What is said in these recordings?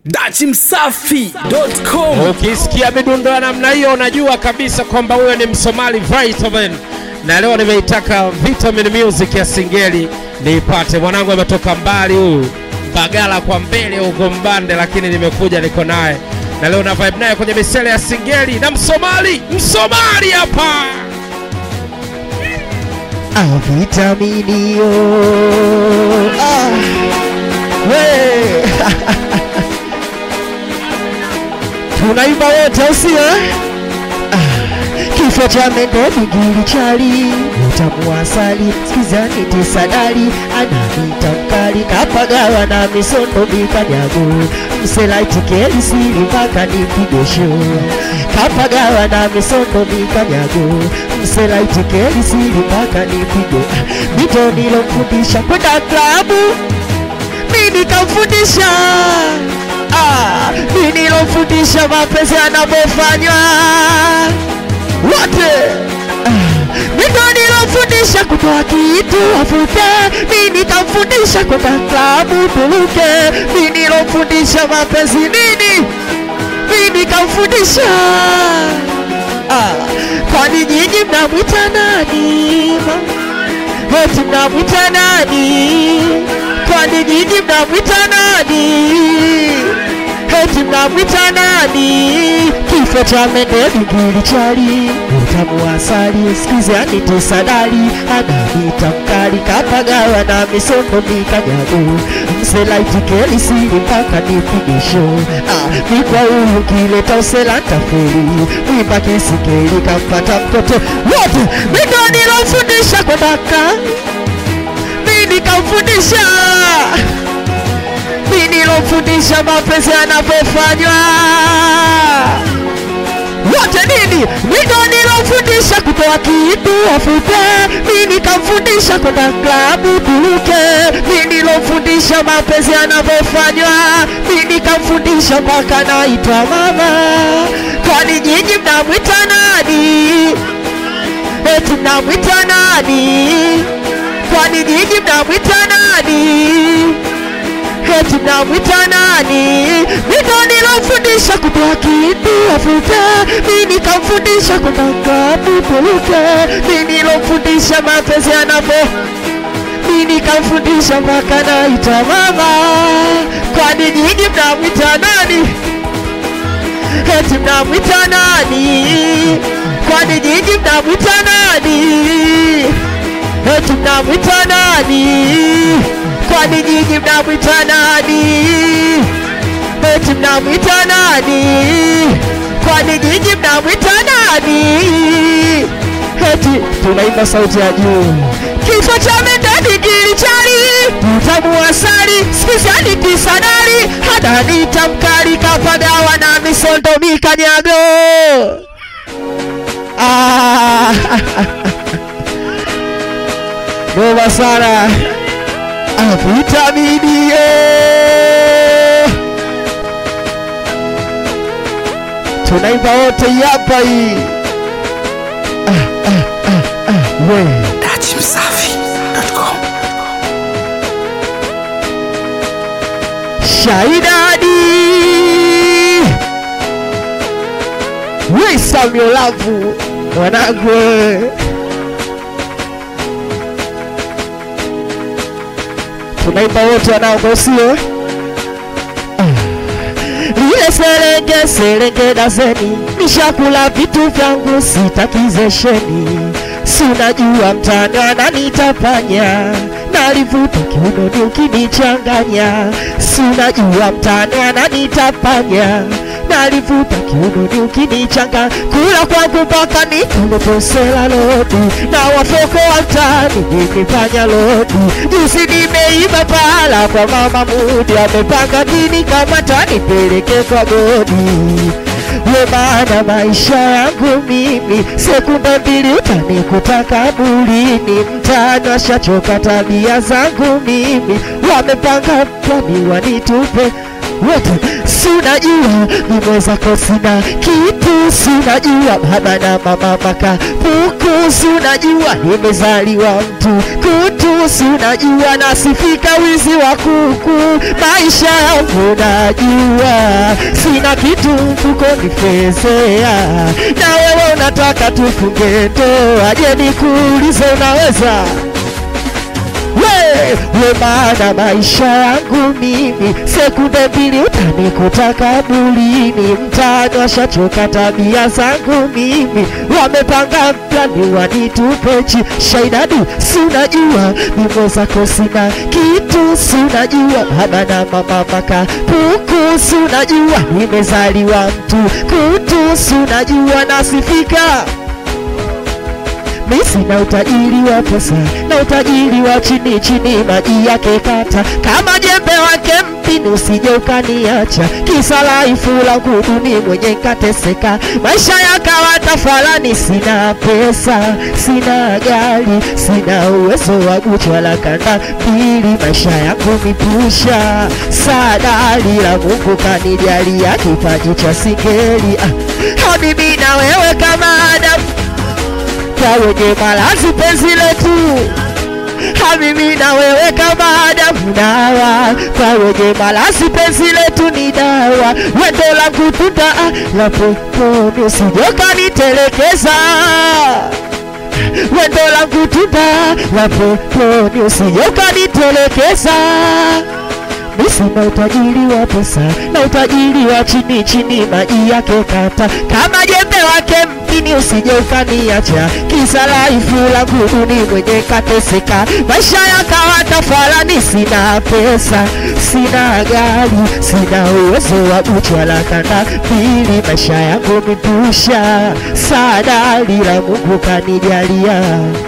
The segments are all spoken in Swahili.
dachimsafi.com Ukisikia midundo ya namna hiyo unajua kabisa kwamba huyo ni Msomali Vitamin, na leo nimeitaka Vitamin Music ya Singeli niipate. Mwanangu ametoka mbali huyu Bagala kwa mbele huko Mbande, lakini nimekuja niko naye na leo na vibe naye kwenye misele ya Singeli na Msomali, Msomali hapa Ah, vitaminio ah, we tunaimba wote au sio? Ah, kifo cha mende bigili chali utamu wa asali skizani tisadali ananita mkali kapagawa na misondo mikanyago mselaitikeli siri mpaka nipige show kapagawa na misondo mikanyago mselaitikeli siri mpaka nipige mito nilomfundisha kwenda klabu mi nikamfundisha ah, mi nilomfundisha mapenzi yanavyofanywa wote Mito nilofundisha kutoa kitu afute, mi nikamfundisha kwenda klabu tuluke, mi nilofundisha mapenzi nini, mi nikamfundisha ah, kwani nyinyi mnamwita nani? ma- Eti mnamwita nani? Kwani nyinyi mnamwita nani? Eti mnamwita nani? Kifo cha mende bigili chali utamu wa asali sikizi anitisadali ananita mkali kapagawa na misondo mikanyago mselaitikeli siri mpaka nipige show ah, mikwa huyu kileta usela ntaferi mwimba kisikeli kampata mtoto wote mindo nilofundisha kwendaka mi nikamfundisha mi nilofundisha mapenzi yanavyofanywa wote nini mindo nilofundisha kutoa kitu afute mi nikamfundisha kwenda klabu tuluke mi nilofundisha mapenzi yanavyofanywa mi nikamfundisha mpaka naitwa mama kwani nyinyi mnamwita nani eti mnamwita nani kwani nyinyi mnamwita nani eti mnamwita nani? Mito nilofundisha kutoa kitu afute, mi nikamfundisha kwenda klabu tuluke, mi nilofundisha mapenzi yanavyo mi nikamfundisha mpaka naita mama. Kwani nyinyi mnamwita nani? Eti mnamwita nani? Kwani nyinyi mnamwita nani? Eti mnamwita nani? Kwani nyinyi mnamwita nani? Eti mnamwita nani? Kwani nyinyi mnamwita nani? Eti tunaimba sauti ya juu. Kifo cha mende bigili chali, utamu wa asali, sikizani kisadari, hadanita mkali kapagawa na misondo mikanyago. Ah, noma sana avitaminie tunaimba wote hapa hii ah, ah, ah, ah, we dachimsafi.com shaidadi we samiolavu mwanangu we. tunaimba wote wanangu sio lile serenge serenge dazeni nishakula vitu vyangu sitakizesheni si unajua mtani ananitapanya nalivuta kiunoni ukinichanganya si unajua mtani ananitapanya nalivuta kiunoni ukinichanga kula kwangu mpaka nikulepesela lodi na wafoko wa mtani nikifanya lodi juzi nimeiba pala kwa mama mudi amepanga dini kama tanipeleke kwa godi we maana maisha yangu mimi sekunde mbili utanikuta kaburini mtani washachoka tabia zangu mimi wamepanga plani wanitupe wote sunajua nimwezako sina kitu sunajua baba na mama makapuku sunajua nimezaliwa mtu kutu sunajua nasifika wizi wa kuku maisha yangu najua sina kitu mfukoni fezea na wewe unataka tufunge ndoa je nikuulize unaweza we we maana maisha yangu mimi sekunde mbili utanikuta kabulini mtaani washachoka tabia zangu mimi wamepanga plani wanitupechi shaidadi sunajua mimo zako sina kitu sunajua baba na mama makapuku sunajua nimezaliwa mtu kutu sunajua nasifika mi sina utajiri wa pesa na utajiri wa chini chini, maji yake kata kama jembe wake mpini, usije ukaniacha kisa laifu la kudumi mwenye nkateseka, maisha yakawa tafalani. Sina pesa, sina gari, sina uwezo wa kuchwala kanda mbili, maisha yangu mipusha sadali la Mungu kanijalia kipaji cha singeli ah, habibi na wewe kama Adamu kwa wenye malazi penzi letu Habibi na wewe kama Adamu dawa kwa wenye malazi penzi letu ni dawa wendo langu tuta la peponi usijoka nitelekeza wendo langu tuta la peponi usijoka nitelekeza mi sina utajiri wa pesa na utajiri wa chini chini, maji yake kata kama jembe wake mpini, usije ukaniacha kisa laifu la kuduni mwenye kateseka, maisha yakawa tafalani. Sina pesa, sina gari, sina uwezo wa kuchwala kanda mbili, maisha yangu mipusha sadali la Mungu kanijalia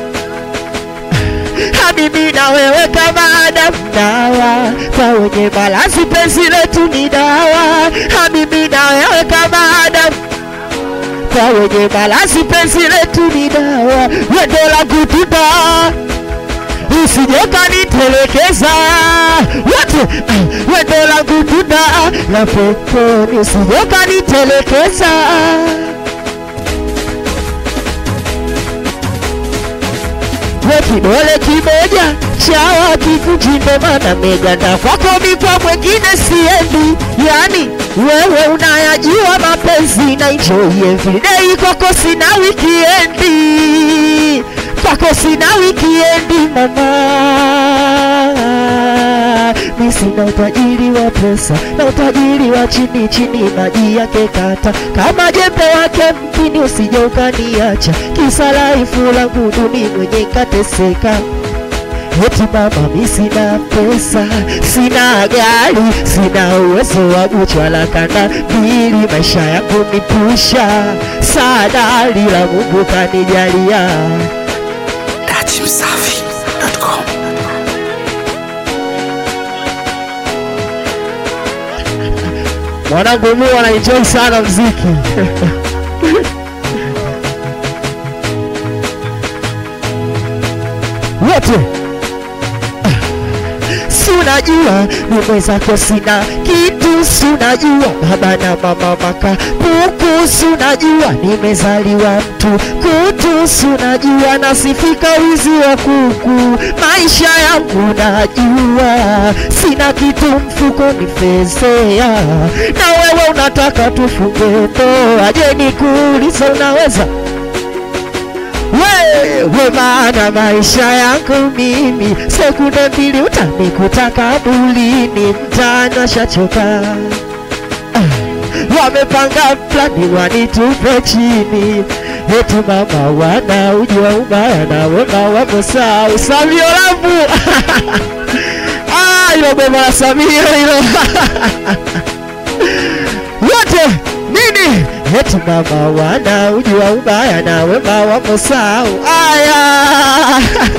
habibi na wewe kama Adamu dawa kwa wenye malazi penzi letu ni dawa habibi na wewe kama Adamu kwa wenye malazi penzi letu ni dawa wendo langu tuta usijoka nitelekeza wote ah, wendo langu tuta la peponi usijoka nitelekeza we kidole kimoja chawa kikuchinde mana meganda kwako mikwa mwengine siendi yani wewe unayajua mapenzi na enjoy everyday kwako sina wikiendi kwako sina wikiendi mama mi sina utajiri wa pesa na utajiri wa chini chini, maji yake kata kama jembe wake mpini, usije ukaniacha kisa laifu langu duni mwenye kateseka. Eti mama, mi sina pesa, sina gari, sina uwezo wa kuchwala kanda mbili, maisha yangu mipusha sadali la Mungu kanijalia Dachimsafi.com mwanangu mu anaenjoy sana mziki wote sunajua mimi zako sina kitu sunajua baba na mama makapuku sunajua nimezaliwa mtu kutu sunajua nasifika wizi wa kuku maisha yangu najua sina kitu mfukoni fezea na wewe unataka tufunge ndoa je nikuulize unaweza wewe maana maisha yangu mimi sekunde mbili utanikuta kabulini mtaani washachoka Ah, wamepanga plani wanitupe chini eti mama wana ujua ubaya na wema wamesahau Samio Lamu Ah, ilo boma la Samio hilo wote nini eti mama wana ujua ubaya na wema wamesahau aya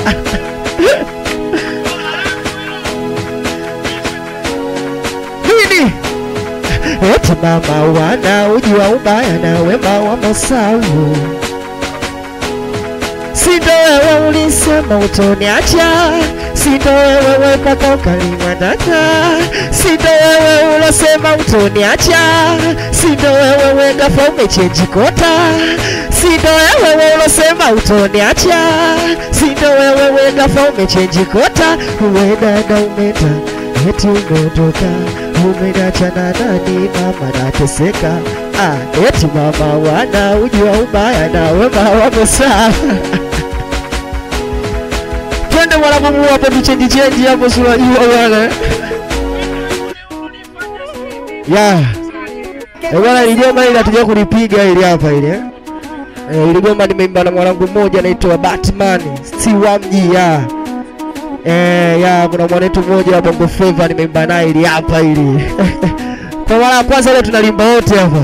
nini eti mama wana ujua ubaya na wema wamesahau si ndo wewe ulisema utoniacha sindo wewe weka kaukalima dada, sindo wewe ulosema utoniacha, sindo wewe wegafa umechenji kota, sindo wewe ulosema utoniacha, sindo wewe wegafa umechenji kota, uwe dada umeta eti umeondoka umenacha na nani mama nateseka ah, eti mama wana ujua ubaya na wema wamesaa twende mwanamumu hapo tuchenji chenji hapo sunajua bwana ya Eh, bwana ili goma ili hatuja kulipiga ili hapa ili eh. Eh, ili goma nimeimba na mwanangu mmoja anaitwa Batman si wa mji ya Eh, ya kuna mwanetu mmoja wa Bongo Flava nimeimba naye ili hapa ili. Kwa mara ya kwanza leo tunalimba wote hapa.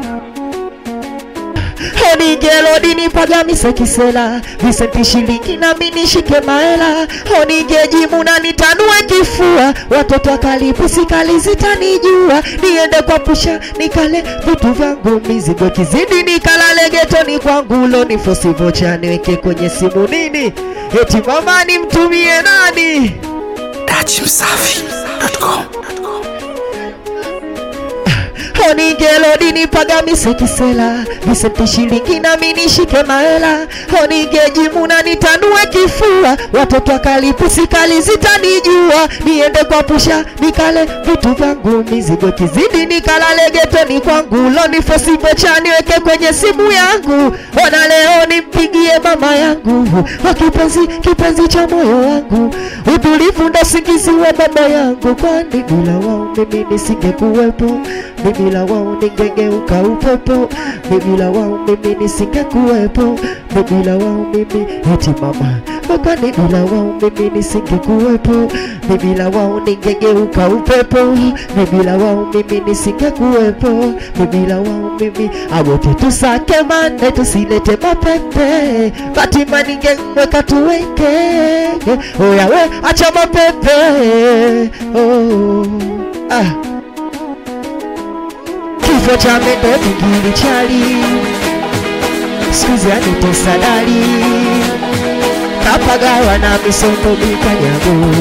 Honi gelodi nipaga misekisela Vicenti shilingi na mimi nishike maela Honi geji muna nitanue kifua Watoto wakalipu sikali zitanijua Niende kwa pusha nikale vitu vyangu mizigo kizidi nikalale getoni kwangu loni fosivocha niweke kwenye simu nini Eti mama nimtumie nani dachimsafi.com Honi gelodi nipaga misekisela Vicenti shilingi na mimi nishike maela Honi geji muna nitanue kifua Watoto wakalipu sikali zitanijua Niende kwa pusha nikale vitu vyangu mizigo kizidi nikalale getoni kwangu Loni fosibocha niweke kwenye simu yangu Ona leo nimpigie mama yangu Wa kipenzi kipenzi cha moyo wangu Utulivu ndo singizi wa baba yangu Kwani bila wao mimi nisingekuwepo Mimi bila wao ningegeuka upepo Mimi bila wao mimi nisingekuwepo Mimi bila wao mimi eti mama Kwani bila wao mimi nisingekuwepo Mimi bila wao ningegeuka upepo Mimi bila wao mimi nisingekuwepo Mimi bila wao mimi awote tusake mane tusilete mapepe Fatima ningemweka tuweke Oya we acha mapepe oh, ah. Kifo cha mende kingili chali Skuzi anitesa dali Kapagawa na misongo mikanyago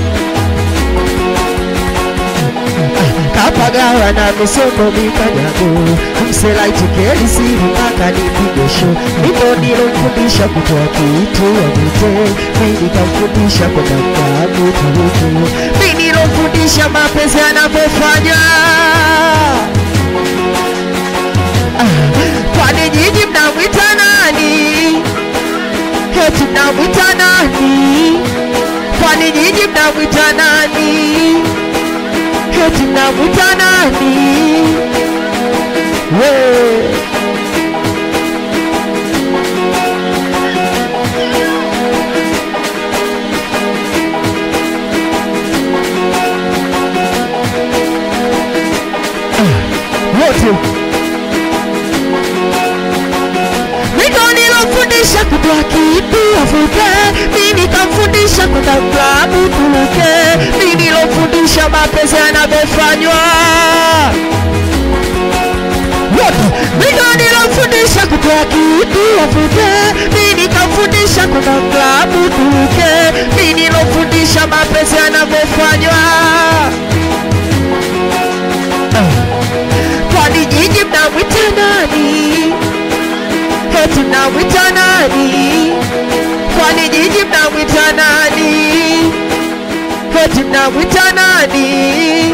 Kapagawa na misongo mikanyago Mselaitikeli siri mpaka nipige show Ndio nilomfundisha kutoa kitu wavute Mimi nikamfundisha kwenda klabu turutu Mimi nilomfundisha mapenzi yanavyofanya Kwani nyinyi mnamwita nani? Eti mnamwita nani? Kwani nyinyi mnamwita nani? Eti mnamwita nani? We wote Niko nilofundisha kutoa kitu afuke, mimi nikamfundisha kwenda klabu turuke, mimi nilofundisha mapenzi yanavyofanywa wote. Niko nilofundisha kutoa kitu afuke, mimi nikamfundisha kwenda klabu turuke, mimi nilofundisha mapenzi yanavyofanywa Kwani nyinyi mnamwita nani? Eti mnamwita nani? Kwani nyinyi mnamwita nani? Eti mnamwita nani?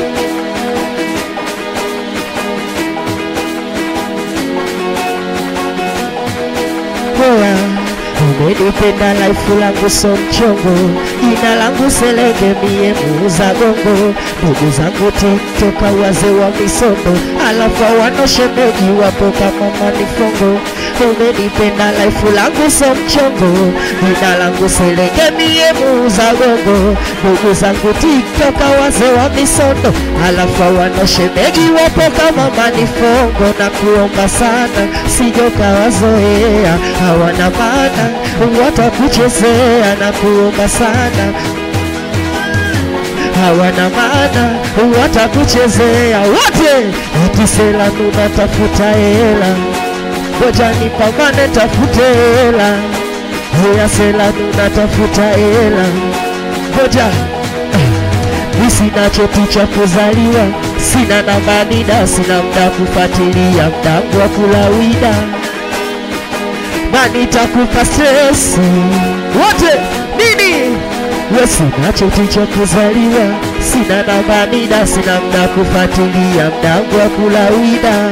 Hoya, umenipenda laifu langu so mchongo, jina langu Selenge mie muuza gongo, ndugu zangu tiktoka wazee wa misondo, alafu hawana shemeji wapo kama manifongo. Umenipenda laifu langu so mchongo, jina langu Selenge mie muuza gongo, ndugu zangu tiktoka wazee wa misondo, alafu hawana shemeji wapo kama manifongo. Na kuomba sana sijoka wazoea, hawana maana watakuchezea. Na kuomba sana hawana maana watakuchezea wote. Ati sela tunatafuta hela, ngoja nipambane tafute hela. Heya sela tunatafuta hela, ngoja mi sina cheti cha kuzaliwa, sina namba NIDA, sina mda kufuatilia mdangu wa kulawida, na nitakupa stresi wote nini we sina cheti cha kuzaliwa, sina namba NIDA, sina mda kufuatilia mdangu wa kulawida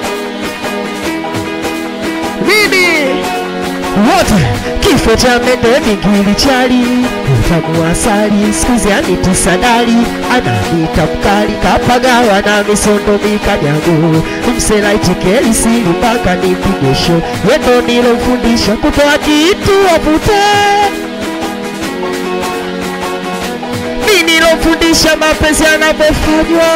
nini wote kifo cha mende mingili chali utamu wa asali skuzi aniti sadali ananita mkali kapagawa na misondo mikanyago mselaitikeli sili mpaka nipigesho yendo nilomfundisha kutoa kitu wavute mi nilomfundisha mapenzi yanavyofanywa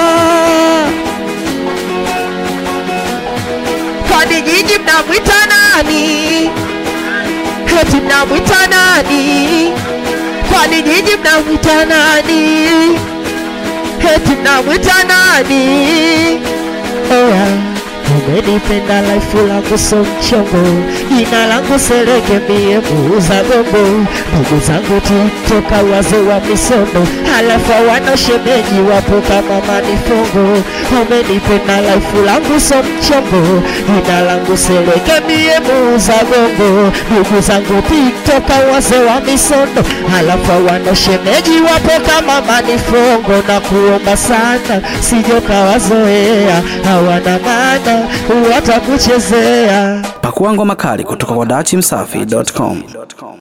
kwani nyinyi mnamwita nani? Eti mnamwita nani? Kwani nyinyi mnamwita nani? Eti mnamwita nani? Oya, umenipenda laifu langu so mchongo, jina langu Sereke mie muuza gombo, ndugu zangu tiktoka wazee wa misondo, halafu hawana shemeji wapo kama manifongo. Umenipenda laifu langu so mchongo, jina langu Sereke mie muuza gombo, ndugu zangu tiktoka wazee wa misondo, halafu hawana shemeji wapo kama manifongo, na kuomba sana sijoka wazoea, hawana maana watakuchezea. Pakua ngoma kali kutoka kwa dachimsafi.com.